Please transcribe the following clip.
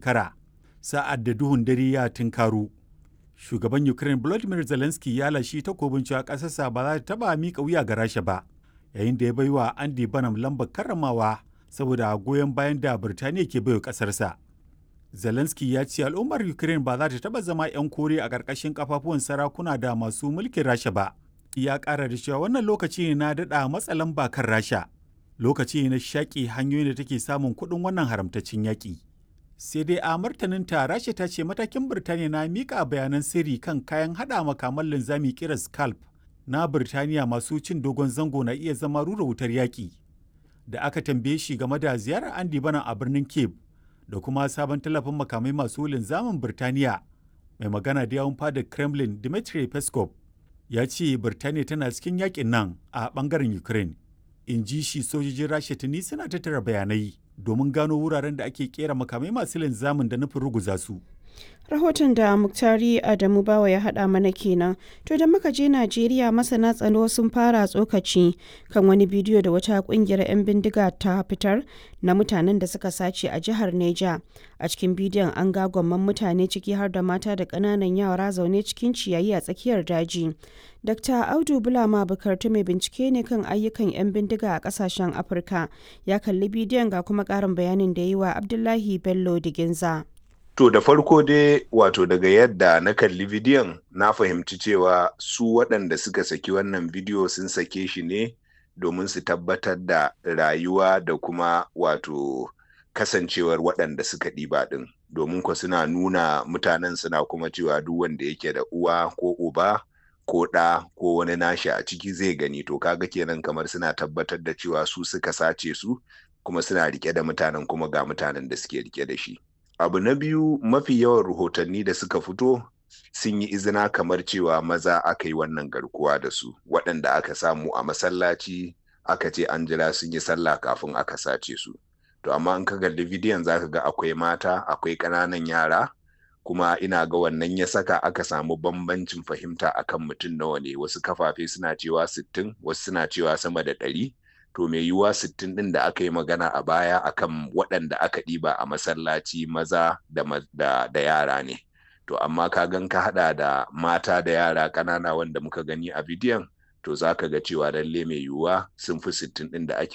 shekara sa'ad da duhun dare ya tunkaro. Shugaban Ukraine Volodymyr Zelensky ya lashi takobin cewa ƙasarsa ba za ta taɓa miƙa wuya ga Rasha ba, yayin da ya bai wa Andy Bannum lambar karramawa saboda goyon bayan da Birtaniya ke baiwa ƙasarsa. Zelensky ya ce al'ummar Ukraine ba za ta taɓa zama 'yan kore a ƙarƙashin kafafuwan sarakuna da masu mulkin Rasha ba. Ya ƙara da cewa wannan lokaci ne na daɗa matsa lamba kan Rasha. Lokaci ne na shaƙi hanyoyin da take samun kuɗin wannan haramtaccen yaƙi. Sai dai a martaninta Rasha ta ce matakin Birtaniya na miƙa bayanan sirri kan kayan haɗa makaman linzami kiran Scalp na Birtaniya masu cin dogon zango na iya zama rura wutar yaƙi. Da aka tambaye shi game da ziyarar Andy Bannum a birnin Cape da kuma sabon tallafin makamai masu linzamin Birtaniya mai magana da yawun fadar Kremlin Dmitry Peskov ya ce Birtaniya tana cikin yakin nan a bangaren Ukraine. In ji shi sojojin Rasha tuni suna tattara bayanai domin gano wuraren da ake kera makamai masu linzamin da nufin ruguza su. rahoton da muktari adamu bawa ya haɗa mana kenan to da muka je najeriya masana tsaro sun fara tsokaci kan wani bidiyo da wata kungiyar 'yan bindiga ta fitar na mutanen da suka sace a jihar neja a cikin bidiyon an ga gwamman mutane ciki har da mata da ƙananan yara zaune cikin ciyayi a tsakiyar daji dr audu bulama bukartu mai bincike ne kan ayyukan 'yan bindiga a ƙasashen afirka ya kalli bidiyon ga kuma ƙarin bayanin da yi wa abdullahi bello diginza To da farko dai wato daga yadda na kalli bidiyon na fahimci cewa su waɗanda suka saki wannan bidiyo sun sake shi ne domin su tabbatar da rayuwa da kuma wato kasancewar waɗanda suka ɗiba ɗin domin ko suna nuna mutanen suna kuma cewa duk wanda yake da uwa ko uba ko ɗa ko wani nashi a ciki zai gani to kaga kenan kamar suna tabbatar da cewa su suka sace su kuma suna rike da mutanen kuma ga mutanen da suke rike da shi. abu na biyu mafi yawan rahotanni da suka fito sun yi izina kamar cewa maza aka yi wannan garkuwa da su waɗanda aka samu a masallaci aka ce an jira sun yi sallah kafin aka sace su to amma in ka kalli bidiyon zaka ga akwai mata akwai ƙananan yara kuma ina ga wannan ya saka aka samu bambancin fahimta akan mutum nawa ne wasu kafafe suna cewa sittin wasu suna cewa sama da ɗari to mai yiwuwa sittin ɗin da aka yi magana a baya akan waɗanda aka ɗiba a masallaci maza da, da, da yara ne to amma ka gan ka haɗa da mata da yara ƙanana wanda muka gani a bidiyon to za ka ga cewa lalle mai yiwuwa sun fi sittin ɗin da ake